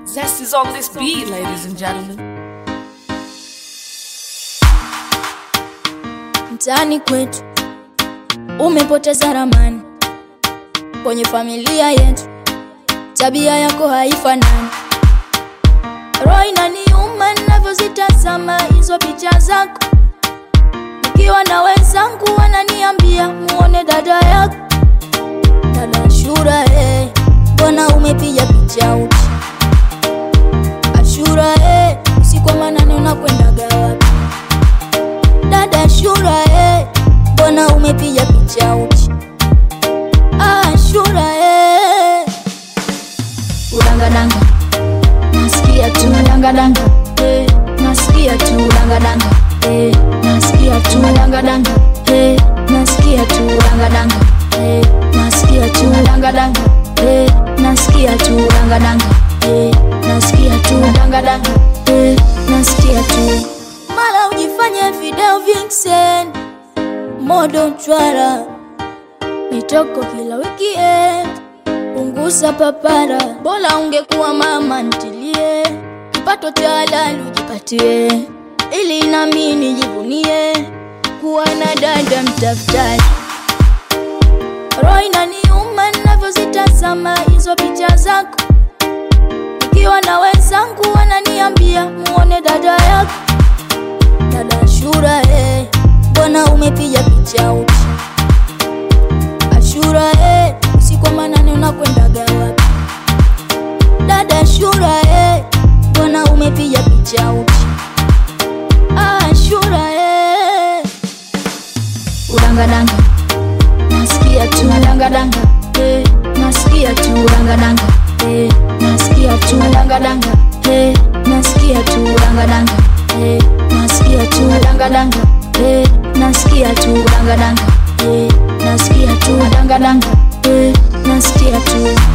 Zest is on this beat, ladies and gentlemen. mtaani kwetu umepoteza ramani kwenye familia yetu, tabia yako haifanani. Roho inaniuma ninavyozitazama hizo picha zako, nikiwa na wenzangu wananiambia muone dada yako, dada Ashura, eh, mbona umepiga picha uchi? Ashura, eh, usiku wa manane unakwendaga wapi? dada Ashura, eh, mbona umepiga picha uchi? Ah, Ashura, eh. Udangadanga, nasikia tu udangadanga, eh, nasikia tu udangadanga, eh, nasikia tu udangadanga, eh, nasikia tu udangadanga, eh, nasikia tu udangadanga, eh, nasikia tu udangadanga, eh, nasikia tu udangadanga, eh, nasikia tu mara ujifanye video vixen modo chwara mitoko kila weekend punguza papara bora ungekuwa mama ntilie kipato cha halali ujipatie ili nami nijivunie kuwa na dada mtafutaji roho inaniuma ninavyozitazama hizo picha zako ikiwa na wenzangu wananiambia muone dada yako dada Ashura, eh, mbona umepiga picha uchi? Ashura, eh, usiku wa manane unakwendaga wapi? Dada Ashura, eh, mbona umepiga picha uchi? Ah, Ashura, eh, udangadanga, nasikia tu udangadanga, eh, nasikia tu udangadanga, eh, nasikia tu udangadanga, eh, nasikia tu udangadanga, eh, nasikia tu udangadanga, eh, nasikia tu udangadanga, eh, nasikia tu udangadanga, eh, nasikia tu